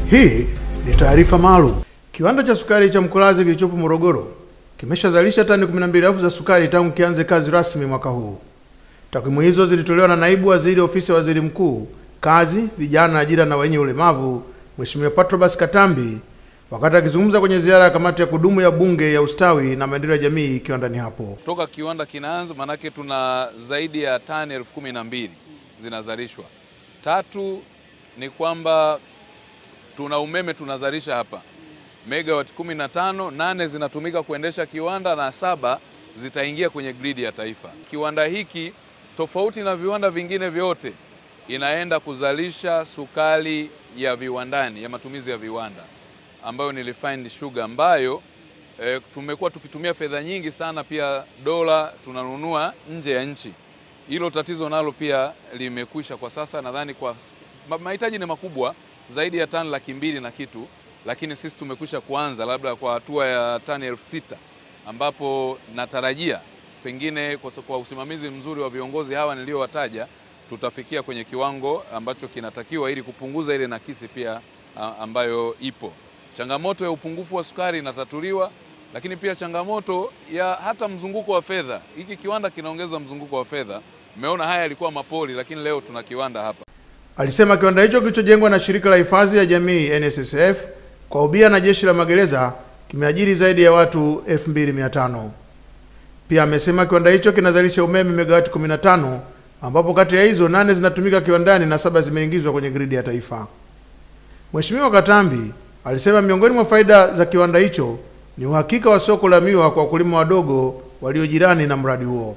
Hii ni taarifa maalum. Kiwanda cha sukari cha Mkolazi kilichopo Morogoro kimeshazalisha tani 12,000 za sukari tangu kianze kazi rasmi mwaka huu. Takwimu hizo zilitolewa na naibu waziri ofisi ya waziri mkuu, kazi, vijana, ajira na wenye ulemavu, Mheshimiwa Patrobas Katambi wakati akizungumza kwenye ziara ya kamati ya kudumu ya bunge ya ustawi na maendeleo ya jamii kiwandani hapo. Toka kiwanda kinaanza, manake tuna zaidi ya tani elfu kumi na mbili zinazalishwa. Tatu ni kwamba tuna umeme tunazalisha hapa megawati kumi na tano, nane zinatumika kuendesha kiwanda na saba zitaingia kwenye gridi ya taifa. Kiwanda hiki tofauti na viwanda vingine vyote inaenda kuzalisha sukari ya viwandani ya matumizi ya viwanda ambayo ni refined sugar ambayo e, tumekuwa tukitumia fedha nyingi sana, pia dola tunanunua nje ya nchi. Hilo tatizo nalo pia limekwisha kwa sasa. Nadhani kwa mahitaji ni makubwa zaidi ya tani laki mbili na kitu, lakini sisi tumekwisha kuanza labda kwa hatua ya tani elfu sita ambapo natarajia pengine kwa, kwa usimamizi mzuri wa viongozi hawa niliowataja tutafikia kwenye kiwango ambacho kinatakiwa ili kupunguza ile nakisi pia ambayo ipo. Changamoto ya upungufu wa sukari inatatuliwa, lakini pia changamoto ya hata mzunguko wa fedha. Hiki kiwanda kinaongeza mzunguko wa fedha. Mmeona haya yalikuwa mapoli, lakini leo tuna kiwanda hapa. Alisema kiwanda hicho kilichojengwa na shirika la hifadhi ya jamii NSSF kwa ubia na jeshi la magereza kimeajiri zaidi ya watu 2500. Pia amesema kiwanda hicho kinazalisha umeme megawati 15 ambapo kati ya hizo nane zinatumika kiwandani na saba zimeingizwa kwenye gridi ya taifa. Mheshimiwa Katambi alisema miongoni mwa faida za kiwanda hicho ni uhakika wa soko la miwa kwa wakulima wadogo walio jirani na mradi huo.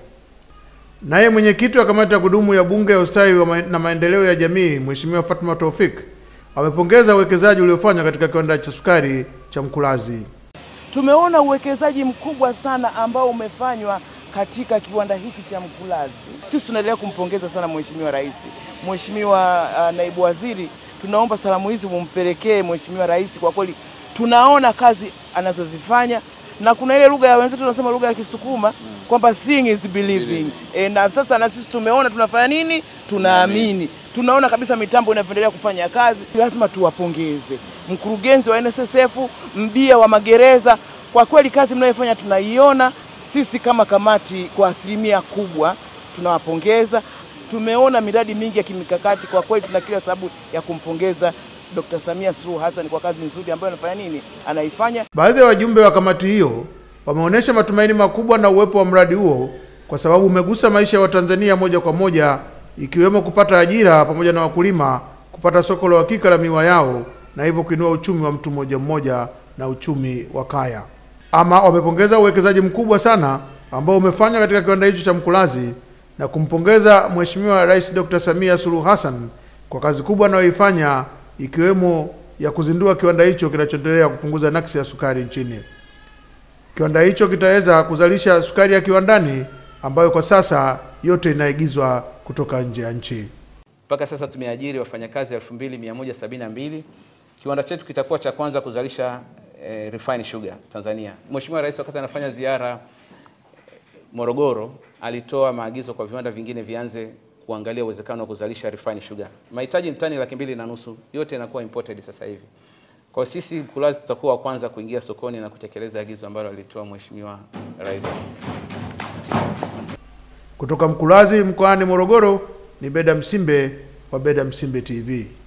Naye mwenyekiti wa kamati ya kudumu ya bunge ya ustawi na maendeleo ya jamii Mheshimiwa Fatma Taufik amepongeza uwekezaji uliofanywa katika kiwanda cha sukari cha Mkulazi. Tumeona uwekezaji mkubwa sana ambao umefanywa katika kiwanda hiki cha Mkulazi. Sisi tunaendelea kumpongeza sana Mheshimiwa Rais. Mheshimiwa uh, naibu waziri, tunaomba salamu hizi mumpelekee Mheshimiwa Rais. Kwa kweli tunaona kazi anazozifanya na kuna ile lugha ya wenzetu tunasema lugha ya Kisukuma kwamba seeing is believing. E, na sasa na sisi tumeona tunafanya nini, tunaamini, tunaona kabisa mitambo inavyoendelea kufanya kazi. Lazima tuwapongeze mkurugenzi wa NSSF, mbia wa magereza, kwa kweli kazi mnayofanya tunaiona sisi kama kamati kwa asilimia kubwa tunawapongeza. Tumeona miradi mingi ya kimikakati, kwa kweli tuna kila sababu ya kumpongeza Dr. Samia Suluhu Hassan kwa kazi nzuri ambayo anafanya nini, anaifanya. Baadhi ya wajumbe wa kamati hiyo wameonyesha matumaini makubwa na uwepo wa mradi huo kwa sababu umegusa maisha ya Watanzania moja kwa moja, ikiwemo kupata ajira pamoja na wakulima kupata soko la uhakika la miwa yao na hivyo kuinua uchumi wa mtu mmoja mmoja na uchumi wa kaya. Ama wamepongeza uwekezaji mkubwa sana ambao umefanywa katika kiwanda hicho cha Mkulazi na kumpongeza Mheshimiwa Rais Dr. Samia Suluhu Hassan kwa kazi kubwa anayoifanya ikiwemo ya kuzindua kiwanda hicho kinachoendelea kupunguza nakisi ya sukari nchini. Kiwanda hicho kitaweza kuzalisha sukari ya kiwandani ambayo kwa sasa yote inaigizwa kutoka nje ya nchi. Mpaka sasa tumeajiri wafanyakazi 2172. Kiwanda chetu kitakuwa cha kwanza kuzalisha eh, refined sugar Tanzania. Mheshimiwa Rais wakati anafanya ziara Morogoro alitoa maagizo kwa viwanda vingine vianze kuangalia uwezekano wa kuzalisha refined sugar. Mahitaji ni tani laki mbili na nusu, yote inakuwa imported sasa hivi. Kwa sisi Mkulazi tutakuwa wa kwanza kuingia sokoni na kutekeleza agizo ambalo alitoa Mheshimiwa Rais. Kutoka Mkulazi mkoani Morogoro ni Beda Msimbe wa Beda Msimbe TV.